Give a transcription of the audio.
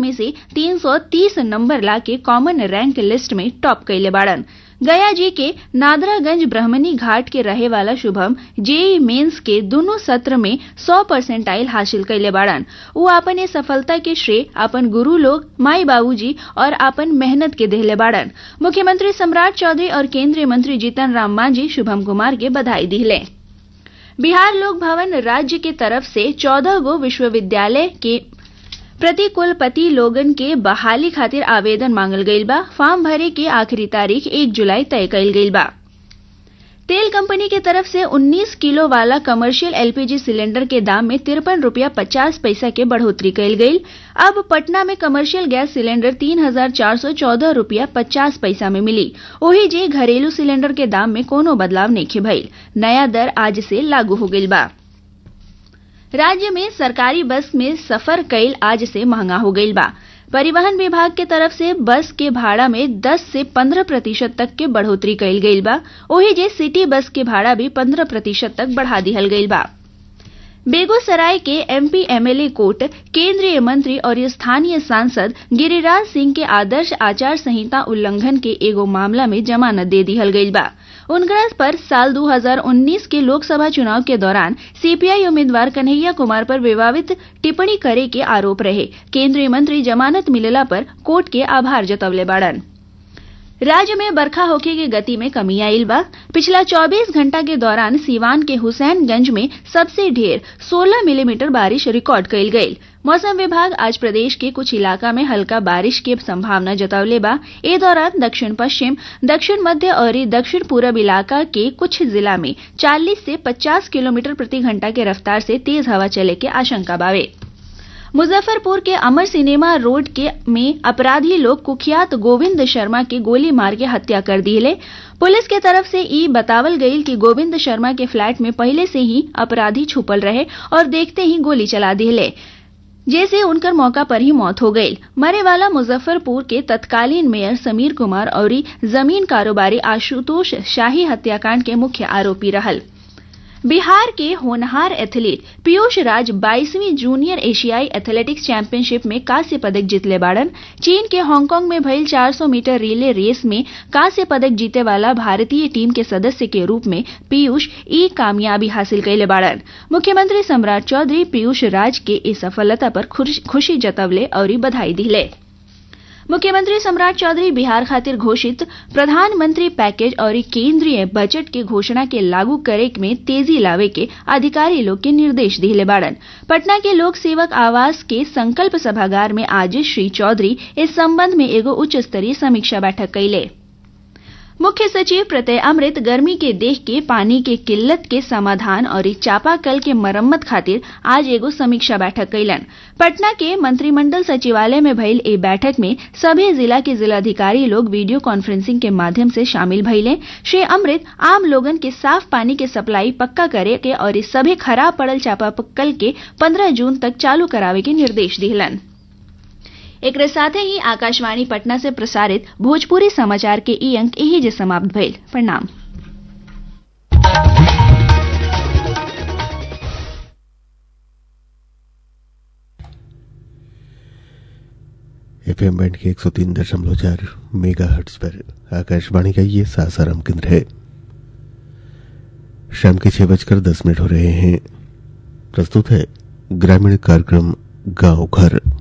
में से 330 नंबर ला के कॉमन रैंक लिस्ट में टॉप कैले बाड़न गया जी के नादरागंज ब्रह्मणी घाट के रहे वाला शुभम जेई मेंस के दोनों सत्र में 100 परसेंटाइल हासिल कैले बाड़न वो अपन ये सफलता के श्रेय अपन गुरु लोग माई बाबूजी और अपन मेहनत के देहले बाड़न मुख्यमंत्री सम्राट चौधरी और केंद्रीय मंत्री जीतन राम मांझी शुभम कुमार के बधाई दिले बिहार लोक भवन राज्य के तरफ से चौदह गो विश्वविद्यालय के प्रति कुलपति लोगन के बहाली खातिर आवेदन मांगल गईल बा फॉर्म भरे के आखिरी तारीख एक जुलाई तय कईल गईल बा तेल कंपनी के तरफ से 19 किलो वाला कमर्शियल एलपीजी सिलेंडर के दाम में तिरपन रूपया पचास पैसा के बढ़ोतरी कईल गईल अब पटना में कमर्शियल गैस सिलेंडर तीन हजार चार सौ चौदह रूपया पचास पैसा में मिली वही जे घरेलू सिलेंडर के दाम में कोनो बदलाव नहीं भइल नया दर आज से लागू हो गईल बा राज्य में सरकारी बस में सफर कैल आज से महंगा हो गईल बा परिवहन विभाग के तरफ से बस के भाड़ा में 10 से 15 प्रतिशत तक के बढ़ोतरी कैल गईल बा ओही जे सिटी बस के भाड़ा भी 15 प्रतिशत तक बढ़ा दिहल गईल बा बेगूसराय के एमपी एमएलए कोर्ट केंद्रीय मंत्री और स्थानीय सांसद गिरिराज सिंह के आदर्श आचार संहिता उल्लंघन के एगो मामला में जमानत दे दिहल गईल बा उनकरा पर साल 2019 के लोकसभा चुनाव के दौरान सीपीआई उम्मीदवार कन्हैया कुमार पर विवादित टिप्पणी करे के आरोप रहे केंद्रीय मंत्री जमानत मिलला पर कोर्ट के आभार जतवले बाड़न राज्य में बरखा होखे के गति में कमी आयल बा पिछला 24 घंटा के दौरान सीवान के हुसैनगंज में सबसे ढेर 16 मिलीमीटर बारिश रिकॉर्ड कईल गईल मौसम विभाग आज प्रदेश के कुछ इलाका में हल्का बारिश की संभावना जतावले बा ए दौरान दक्षिण पश्चिम दक्षिण मध्य और दक्षिण पूरब इलाका के कुछ जिला में 40 से 50 किलोमीटर प्रति घंटा के रफ्तार से तेज हवा चले के आशंका बावे मुजफ्फरपुर के अमर सिनेमा रोड के में अपराधी लोग कुख्यात गोविंद शर्मा के गोली मार के हत्या कर दिले पुलिस के तरफ से ई बतावल गईल कि गोविंद शर्मा के फ्लैट में पहले से ही अपराधी छुपल रहे और देखते ही गोली चला दिले जैसे उनकर मौका पर ही मौत हो गई मरे वाला मुजफ्फरपुर के तत्कालीन मेयर समीर कुमार और जमीन कारोबारी आशुतोष शाही हत्याकांड के मुख्य आरोपी रहल बिहार के होनहार एथलीट पीयूष राज 22वीं जूनियर एशियाई एथलेटिक्स चैंपियनशिप में कांस्य पदक जीतले बाड़न चीन के हांगकांग में भइल 400 मीटर रिले रेस में कांस्य पदक जीते वाला भारतीय टीम के सदस्य के रूप में पीयूष ई कामयाबी हासिल कैले बाड़न मुख्यमंत्री सम्राट चौधरी पीयूष राज के इस सफलता पर खुशी जतवले और बधाई दिले मुख्यमंत्री सम्राट चौधरी बिहार खातिर घोषित प्रधानमंत्री पैकेज और केंद्रीय बजट के घोषणा के लागू करे में तेजी लावे के अधिकारी लोग के निर्देश दिले बाड़न पटना के लोक सेवक आवास के संकल्प सभागार में आज श्री चौधरी इस संबंध में एगो उच्च स्तरीय समीक्षा बैठक कैले मुख्य सचिव प्रत्यय अमृत गर्मी के देख के पानी के किल्लत के समाधान और चापाकल के मरम्मत खातिर आज एगो समीक्षा बैठक कैलन पटना के मंत्रिमंडल सचिवालय में भइल ए बैठक में सभी जिला के जिलाधिकारी लोग वीडियो कॉन्फ्रेंसिंग के माध्यम से शामिल भइले श्री अमृत आम लोगन के साफ पानी के सप्लाई पक्का करे के और सभी खराब पड़ल चापाकल के 15 जून तक चालू करावे के निर्देश दिलन एक साथ ही आकाशवाणी पटना से प्रसारित भोजपुरी समाचार के ई अंक यही जे समाप्त भइल प्रणाम एफएम बैंड के एक सौ तीन दशमलव चार मेगा हर्ट्स पर आकाशवाणी का ये सासाराम केंद्र है शाम के छह बजकर दस मिनट हो रहे हैं प्रस्तुत है ग्रामीण कार्यक्रम गांव घर